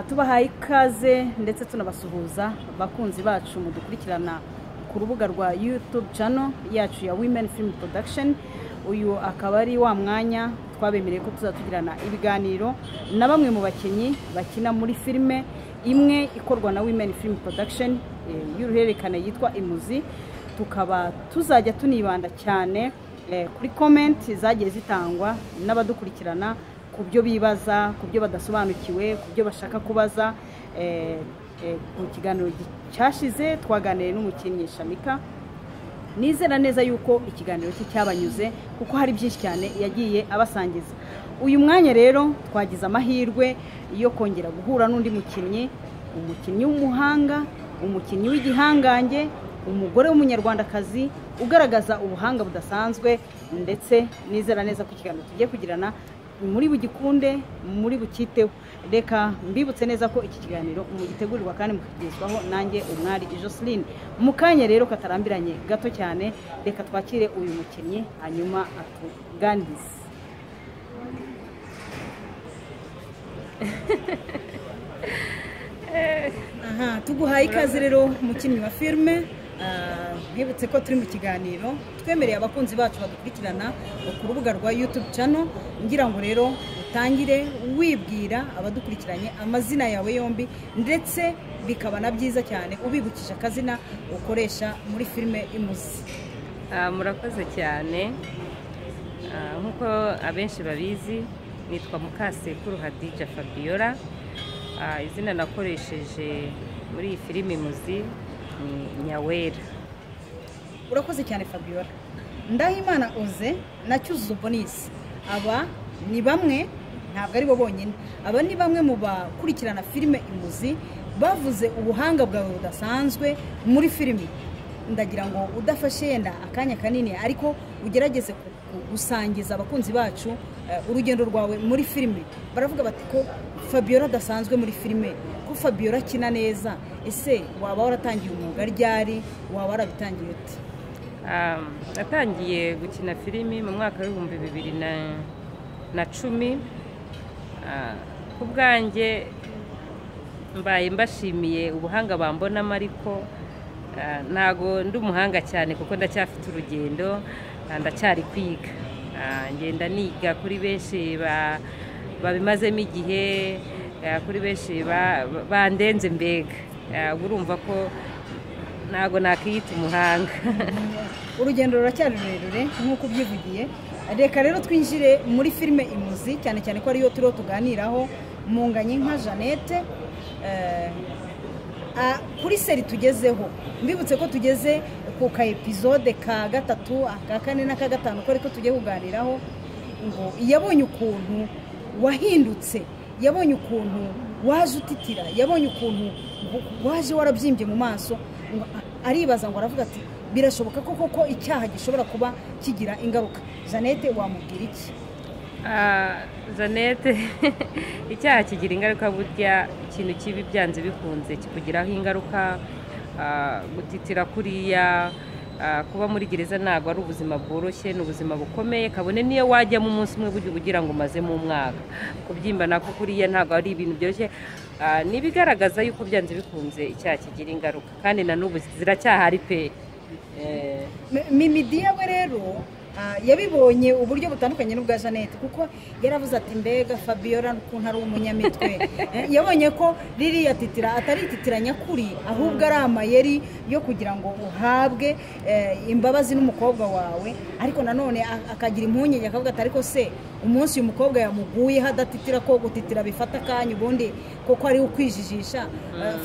tubahaye ikaze ndetse tunabasuhuza abakunzi bacu mudukurikirana ku rubuga rwa yutube cano yacu ya wimeni filimu porodakisheni uyu akaba ari wa mwanya twabemereye ko tuzatugirana ibiganiro na bamwe mu bakinnyi bakina muri filime imwe ikorwa na wimeni filimu porodakisheni y'uruhererekane yitwa imuzi tukaba tuzajya tunibanda cyane kuri komenti zagiye zitangwa n'abadukurikirana ku byo bibaza ku byo badasobanukiwe ku byo bashaka kubaza ku kiganiro cyashize twaganiriye n'umukinnyi shamika nizera neza yuko ikiganiro cye cyabanyuze kuko hari byinshi cyane yagiye abasangiza uyu mwanya rero twagize amahirwe yo kongera guhura n'undi mukinnyi umukinnyi w'umuhanga umukinnyi w'igihangange umugore w'umunyarwandakazi ugaragaza ubuhanga budasanzwe ndetse nizera neza ku kiganiro tugiye kugirana muri bugikunde muri bukiteho reka mbibutse neza ko iki kiganiro mugitegurirwa kandi mukagezwaho nanjye umwari Jocelyn mu kanya rero katarambiranye gato cyane reka twakire uyu mukinnyi hanyuma atuganirize aha tuguhaye ikaze rero mukinnyi wa filime twibutse ko turi mu kiganiro twemereye abakunzi bacu badukurikirana ku rubuga rwa yutube cano ngira ngo rero utangire wibwira abadukurikiranye amazina yawe yombi ndetse bikaba na byiza cyane ubibukije akazina ukoresha muri filime imuzi murakoze cyane nk'uko abenshi babizi nitwa mukasekuru hadija fabiola izina nakoresheje muri iyi filime imuzi ni nyawera urakoze cyane fabiola ndahimana uze na cyuzuzo bonisi aba ni bamwe ntabwo ari bo bonyine aba ni bamwe mu bakurikirana filime imuzi bavuze ubuhanga bwawe budasanzwe muri filimi ndagira ngo udafashe yenda akanya kanini ariko ugerageze gusangiza abakunzi bacu urugendo rwawe muri filime baravuga bati ko fabiola adasanzwe muri filime ko fabiola akina neza ese waba waratangiye umwuga ryari waba warabitangiye uti natangiye gukina filimi mu mwaka w'ibihumbi bibiri na cumi ku bwanjye mbaye mbashimiye ubuhanga bambonamo ariko ntago ndi umuhanga cyane kuko ndacyafite urugendo ndacyari kwiga ngenda niga kuri benshi babimazemo igihe kuri benshi bandenze mbega urumva ko ntabwo nakiyita umuhanga urugendo ruracyari rurerure nk'uko ubyivugiye reka rero twinjire muri filime imuzi cyane cyane ko ariyo turiho tuganiraho munganye nka jeannette kuri seri tugezeho mbibutse ko tugeze ku ka epizode ka gatatu aka kane na ka gatanu ko ariko tugiye kuganiraho ngo yabonye ukuntu wahindutse yabonye ukuntu waje utitira yabonye ukuntu waje warabyimbye mu maso aribaza ngo aravuga ati birashoboka ko koko icyaha gishobora kuba kigira ingaruka jeannette wamubwira iki jeannette icyaha kigira ingaruka burya ikintu kibi byanze bikunze kikugiraho ingaruka gutitira kuriya kuba muri gereza ntabwo ari ubuzima bworoshye ni ubuzima bukomeye kabone niyo wajyamo umunsi umwe ugira ngo umazemo umwaka kubyimba nako kuriya ntabwo ari ibintu byoroshye ni ibigaragaza yuko byanze bikunze icyaha kigira ingaruka kandi na n'ubu ziracyahari pe mimidi yawe rero yabibonye uburyo butandukanye n'ubwa jeannette kuko yaravuze ati mbega fabiola ukuntu ari umunyamitwe yabonye ko ririya titira atari ititira nyakuri ahubwo ari amayeri yo kugira ngo uhabwe imbabazi n'umukobwa wawe ariko nanone akagira impungenge akavuga ati ariko se umunsi uyu mukobwa yamuguyeho adatitira ko gutitira bifata akanya ubundi kuko ari ukwijijisha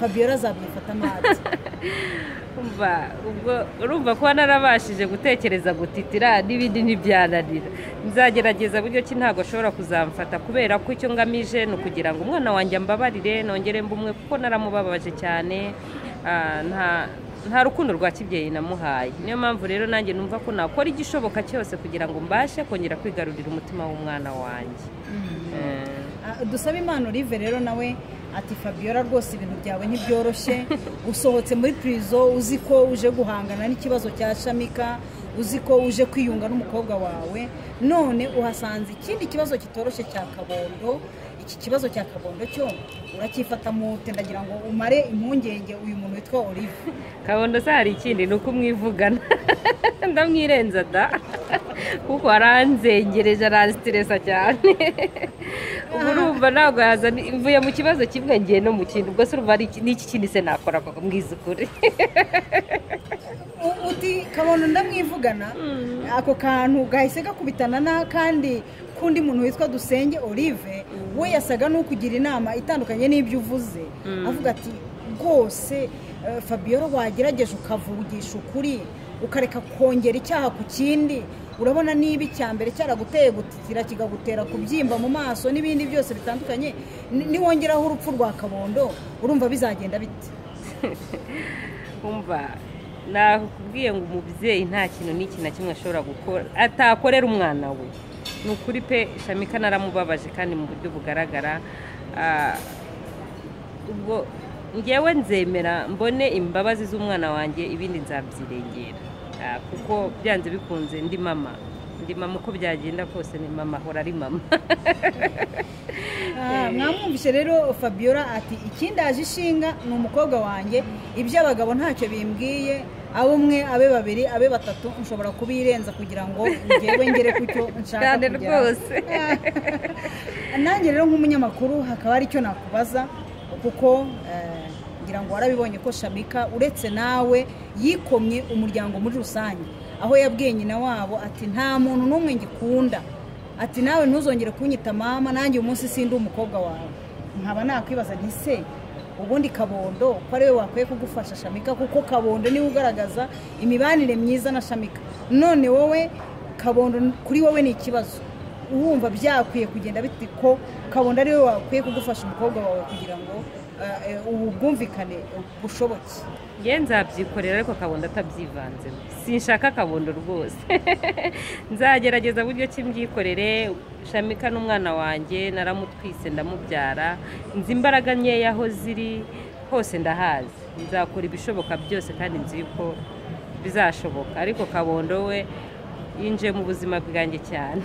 fabiola azabifata amazi urumva kuba narabashije gutekereza gutitira n'ibindi ntibyananira nzagerageza buryo ki ntabwo ashobora kuzamfata kubera ko icyo ngamije ni ukugira ngo umwana wanjye ambabarire nongere mbumwe kuko naramubabaje cyane nta rukundo rwa kibyeyi namuhaye niyo mpamvu rero nanjye numva ko nakora igishoboka cyose kugira ngo mbashe kongera kwigarurira umutima w'umwana wanjye dusabe impano rive rero nawe ati fabiola rwose ibintu byawe ntibyoroshye usohotse muri purizo uzi ko uje guhangana n'ikibazo cya shamika uzi ko uje kwiyunga n'umukobwa wawe none uhasanze ikindi kibazo kitoroshye cya kabondo iki kibazo cya kabondo cyo uracyifata mute ndagira ngo umare impungenge uyu muntu witwa olive kabondo se hari ikindi ni uko umwivugana ndamwirenza da kuko aranzengereje aransitiresa cyane ubu urumva ntabwo yazana mvuye mu kibazo kimwe ngiye no mu kindi ubwo se urumva ari iki- ni iki kindi se nakora koko mbwiza ukuri U- uti kabondo ndamwivugana ako kantu gahise gakubitana n'akandi k'undi muntu witwa dusenge olive we yasaga n'ukugira inama itandukanye n'ibyo uvuze avuga ati rwose eh, fabiora wagerageje ukavugisha ukuri ukareka kongera icyaha ku kindi urabona niba icya mbere cyaraguteye gutitira kikagutera kubyimba mu maso n'ibindi byose bitandukanye ni- niwongeraho urupfu rwa kabondo urumva bizagenda bite umva nakubwiye ngo umubyeyi nta kintu n'iki na kimwe ashobora gukora atakorera umwana we ni ukuri pe shamika naramubabaje kandi mu buryo bugaragara Ah, ubwo ngewe nzemera mbone imbabazi z'umwana wanjye ibindi nzabyirengera Ah, kuko byanze bikunze ndi mama ndi mama uko byagenda kose ni mama ahora ari mama Ah, mwamwumvise rero fabiola ati ikindaje ishinga ni umukobwa wanjye iby'abagabo ntacyo bimbwiye abo umwe abe babiri abe batatu nshobora kubirenza kugira ngo ngewe ngere ku cyo nshaka cyane kugeraho. rwose nanjye rero nk'umunyamakuru hakaba hari icyo nakubaza kuko eh, ngira ngo warabibonye ko shamika uretse nawe yikomye umuryango muri rusange aho yabwiye nyina wabo ati nta muntu n'umwe ngikunda ati nawe ntuzongere kunyita mama nanjye uyu munsi sindi umukobwa wawe nkaba nakwibaza nti se ubundi kabondo ko ari we wakwiye kugufasha shamika kuko kabondo niwe ugaragaza imibanire myiza na shamika none wowe kabondo kuri wowe ni ikibazo wumva byakwiye kugenda bite ko kabona ariwe wakwiye kugufasha umukobwa wawe kugira ngo eh, eh, ubu bwumvikane bushoboke nge nzabyikorera ariko kabondo atabyivanzemo sinshaka kabondo rwose nzagerageza buryo ki mbyikorere shamika n'umwana wanjye naramutwise ndamubyara nzi imbaraga nkeya aho ziri hose ndahazi nzakora ibishoboka byose kandi nzi yuko bizashoboka ariko kabondo we yinjiye mu buzima bwanjye cyane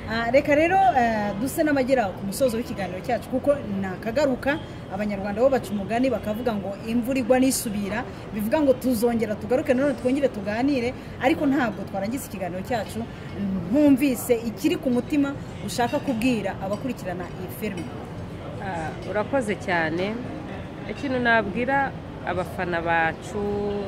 Ah, reka rero eh, duse n'abagera ku musozo w'ikiganiro cyacu kuko nakagaruka abanyarwanda bo baca umugani bakavuga ngo imvura igwa n'isubira bivuga ngo tuzongera tugaruke nanone twongere tuganire ariko ntabwo twarangiza ikiganiro cyacu ntumvise ikiri ku mutima ushaka kubwira abakurikirana iyi filime Ah, urakoze cyane ikintu nabwira abafana bacu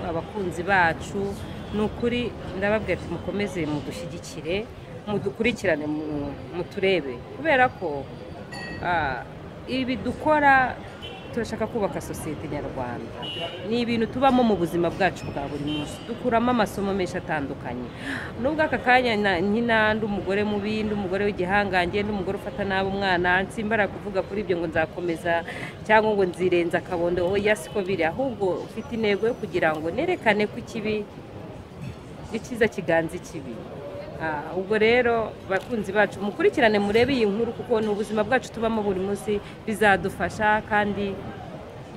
abakunzi bacu ni ukuri ndababwira ati mukomeze mudushyigikire mudukurikirane mu- muturebe kubera ko ah, ibi dukora turashaka kubaka sosiyete nyarwanda ni ibintu tubamo mu buzima bwacu bwa buri munsi dukuramo amasomo menshi atandukanye nubwo aka kanya na- nkina ndi umugore mubi ndi umugore w'igihangange ndi umugore ufata nabi umwana nsimbara kuvuga kuri ibyo ngo nzakomeza cyangwa ngo nzirenza akabondo oya siko biri ahubwo ufite intego yo kugira ngo nerekane ko ikibi icyiza kiganza ikibi Ah, ubwo rero bakunzi bacu mukurikirane murebe iyi nkuru kuko ni ubuzima bwacu tubamo buri munsi bizadufasha kandi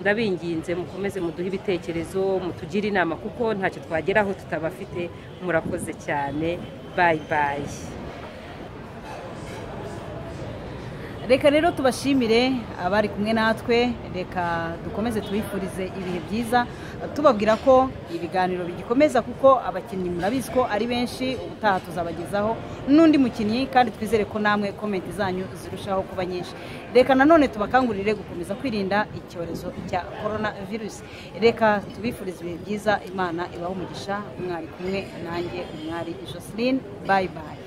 ndabinginze mukomeze muduhe ibitekerezo mutugire inama kuko ntacyo twageraho tutabafite murakoze cyane bayi bayi reka rero tubashimire abari kumwe natwe reka dukomeze tubifurize ibihe byiza tubabwira ko ibiganiro bigikomeza kuko abakinnyi murabizi ko ari benshi ubutaha tuzabagezaho n'undi mukinnyi kandi twizere ko namwe komenti zanyu zirushaho kuba nyinshi reka nanone tubakangurire gukomeza kwirinda icyorezo cya korona virusi reka tubifurize ibihe byiza imana ibahe umugisha mwari kumwe nanjye umwari joseline bayi bayi